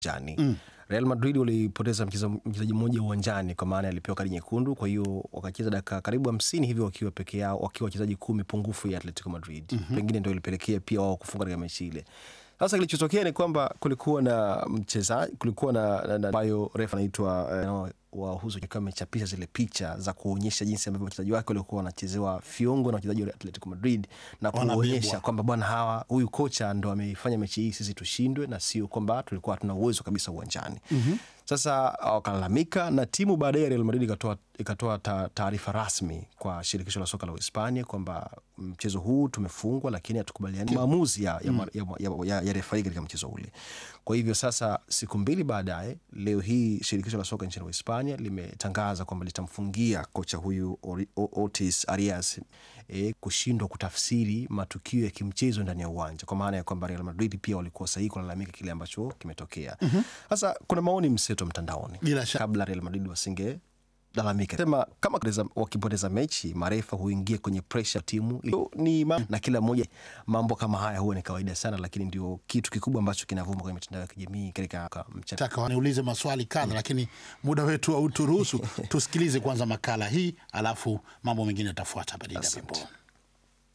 uwanjani mm. Real Madrid walipoteza mchezaji mmoja uwanjani kwa maana alipewa kadi nyekundu, kwa hiyo wakacheza dakika karibu hamsini hivyo wakiwa peke yao, wakiwa wachezaji kumi pungufu ya Atletico Madrid mm -hmm. Pengine ndio ilipelekea pia wao kufunga katika mechi ile. Sasa kilichotokea ni kwamba kulikuwa na mchezaji, kulikuwa na ambayo refa anaitwa uh, wahusu akiwa amechapisha zile picha za kuonyesha jinsi ambavyo wachezaji wake walikuwa wanachezewa fiongo na wachezaji wa Atletico Madrid na kuonyesha kwamba bwana, hawa huyu kocha ndo ameifanya mechi hii sisi tushindwe, na sio kwamba tulikuwa hatuna uwezo kabisa uwanjani. mm -hmm. Sasa wakalalamika na timu baadaye ya Real Madrid ikatoa ikatoa taarifa rasmi kwa shirikisho la soka la Uhispania kwamba mchezo huu tumefungwa, lakini hatukubaliani maamuzi ya, ya, mm. ya, ya, ya, ya refari katika mchezo ule. Kwa hivyo sasa, siku mbili baadaye, leo hii shirikisho la soka nchini Uhispania limetangaza kwamba litamfungia kocha huyu Otis Arias e, kushindwa kutafsiri matukio ya kimchezo ndani ya uwanja, kwa maana ya kwamba Real Madrid pia walikuwa sahihi kulalamika kile ambacho kimetokea. Sasa mm -hmm. kuna maoni mseto mtandaoni kabla Real Madrid wasinge lalamika sema kama wakipoteza mechi marefa huingia kwenye presha ya timu ni ma na kila mmoja. Mambo kama haya huwa ni kawaida sana, lakini ndio kitu kikubwa ambacho kinavuma kwenye mitandao ya kijamii katika mchana. Niulize maswali kadha mm, lakini muda wetu hauturuhusu. Tusikilize kwanza makala hii, alafu mambo mengine yatafuata baadaye.